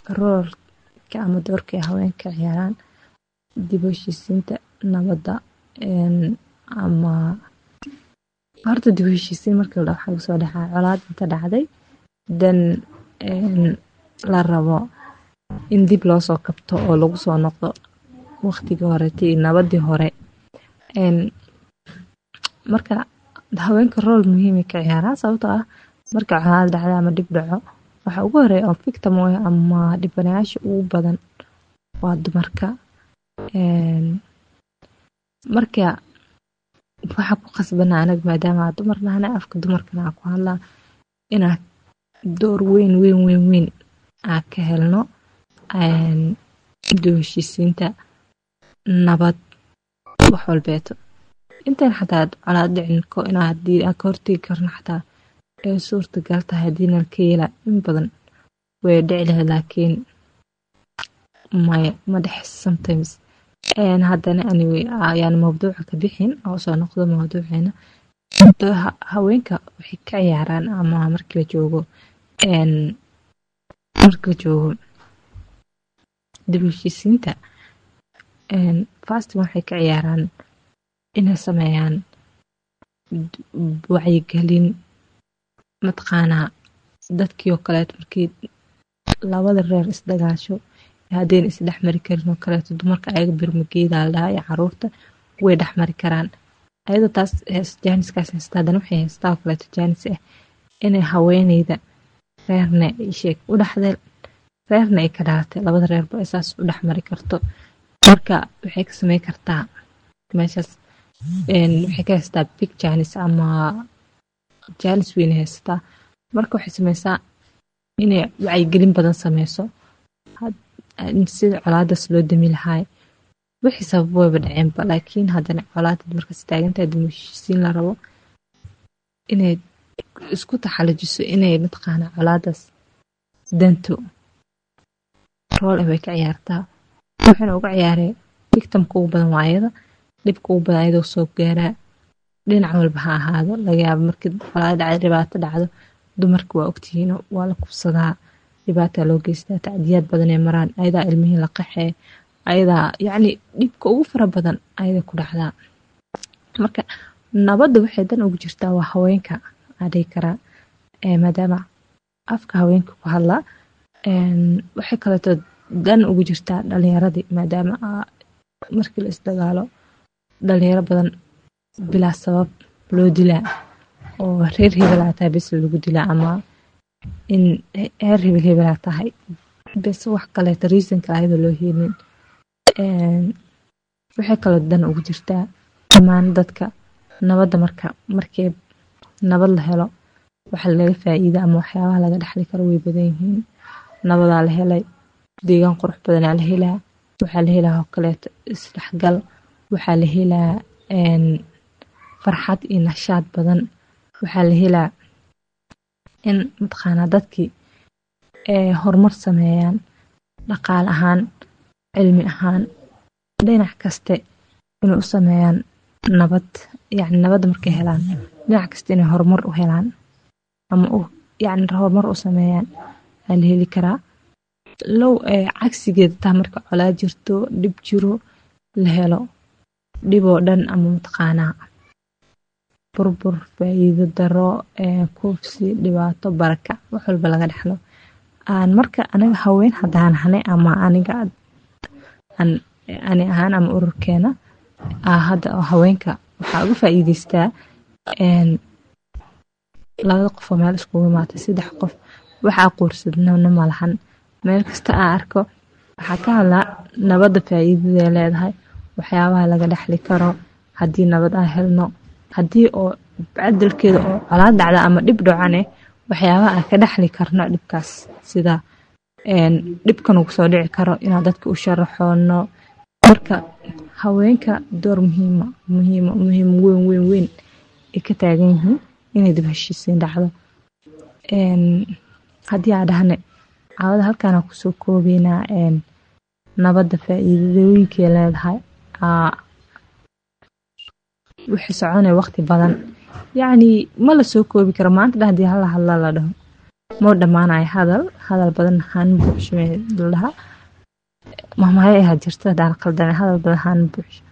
roolka ama doorka ay haweenka ciyaaraan dib u heshiisiinta nabadda ama horta dib u heshiisiin markii la dhaho waxaa kusoo dhacaa colaad inta dhacday dan la rabo in dib loo soo kabto oo lagu soo noqdo waqtigii horete iyo nabadii hore marka haweenka rool muhiimay ka ciyaaraan sababtoo ah marka colaad dhacda ama dhib dhaco waxa ugu horeeya oo victim u ah ama dhibanayaasha ugu badan waa dumarka marka waxaa ku qasbana anag maadaama aa dumar nahna afka dumarkana aa ku hadlaa inaa door weyn weyn weyn weyn aa ka helno dib heshiisiinta nabad wax walbeeto intaan xataa colaad dhicin inaa hadii aan ka hortegi karno xataa ee suurtagal tahay hadiinan ka yeela in badan way dhici lahayd laakiin maya ma dhex sometimes haddana anyway ayaan mawduuca ka bixin oo soo noqdo mawduuceena haweenka waxay ka ciyaaraan ama markii la joogo markii la joogo dib heshiisiinta fasting waxay ka ciyaaraan inay sameeyaan wacyigelin mataqaanaa dadkii oo kaleeto markii labada reer isdagaasho haddayna isdhexmari karin oo kaleeto dumarka ayaga birmageeda la dhahaa iyo caruurta way dhexmari karaan ayadoo taas jaaniskaas haysta haddana waxay haystaa oo kaleeto jaanis ah inay haweeneyda reerna sheeg u dhexdeen reerna ay ka dhalatay labada reerba ay saas u dhexmari karto marka waxay ka samey kartaa meeshaas waxay ka haystaa big jaanis ama jaanis weynay haysataa marka waxay sameysaa inay wacyigelin badan sameyso sida colaadaas loo dami lahaay wixii sabab wayba dhaceenba laakiin haddana colaadad markaas taagantahay dumuheshiisiin la rabo inay isku taxalajiso inay mataqaana colaadaas danto rool ah way ka ciyaartaa waxayna uga ciyaaree victimka ugu badan waa ayada dhibka ugu badan ayadoo soo gaaraa dhinac walba ha ahaado laga yaabo markii colaad dhacda dhibaato dhacdo dumarka waa ogtihiin waa la kubsadaa dhibaataa loo geystaa tacdiyaad badan ee maraan ayadaa ilmihii la qaxee ayadaa yacni dhibka ugu fara badan ayada ku dhacdaa marka nabadda waxay dan ugu jirtaa waa haweenka aa dhihi karaa maadaama afka haweenka ku hadlaa waxay kaleeto dan ugu jirtaa dhalinyaradii maadaama markii la isdagaalo dhalinyaro badan bilaa sabab loo dilaa oo reer hebelaa tahay bes lagu dilaa ama in reer hebel hebelaa tahay bes wax kaleeto reason kale ayadoo loo helin waxay kaloo dan ugu jirtaa dhammaan dadka nabadda marka markii nabad la helo waxa laga faa'iida ama waxyaabaha laga dhexli karo way badan yihiin nabadaa la helay deegaan qurux badanaa la helaa waxaa la helaa oo kaleeto isdhexgal waxaa la helaa farxad iyo nashaad badan waxaa la helaa in mataqaanaa dadkii horumar sameeyaan dhaqaal ahaan cilmi ahaan dhinac kaste inay u sameeyaan nabad yacni nabadda markay helaan dhinac kasta inay horumar u helaan ama u yacni horumar u sameeyaan aa la heli karaa low cagsigeeda taa marka colaad jirto dhib jiro la helo dhiboo dhan ama mataqaanaa burbur faa'iido daro kuufsi dhibaato barakac wax walba laga dhexlo marka aniga haween haddaan hanay ama aniga ani ahaan ama ururkeena hadda haweenka waxaa uga faa'iideystaa labada qof oo meel iskugu imaatay saddex qof waxaa quursadnana malahan meel kasta aa arko waxaa ka hadlaa nabadda faa'iidadae leedahay waxyaabaha laga dhexli karo haddii nabad aan helno haddii oo cadalkeeda oo colaad dhacda ama dhib dhocane waxyaabaha aan ka dhexli karno dhibkaas sida dhibkan ugu soo dhici karo inaan dadka u sharaxoono marka haweenka door muhiima muhiima muhiim weyn weyn weyn ay ka taagan yihiin inay dib heshiisiin dhacdo haddii aa dhahne caawada halkaana kusoo koobeynaa nabadda faa'iidooyinkay leedahay wixii soconaya waqti badan yacni ma la soo koobi karo maanta dha hadii hala hadla la dhaho moo dhammaanayo hadal hadal badan haan buuxsho ladhahaa mahmaayo ahaa jirta hadaan qaldame hadal badan haan buuxsho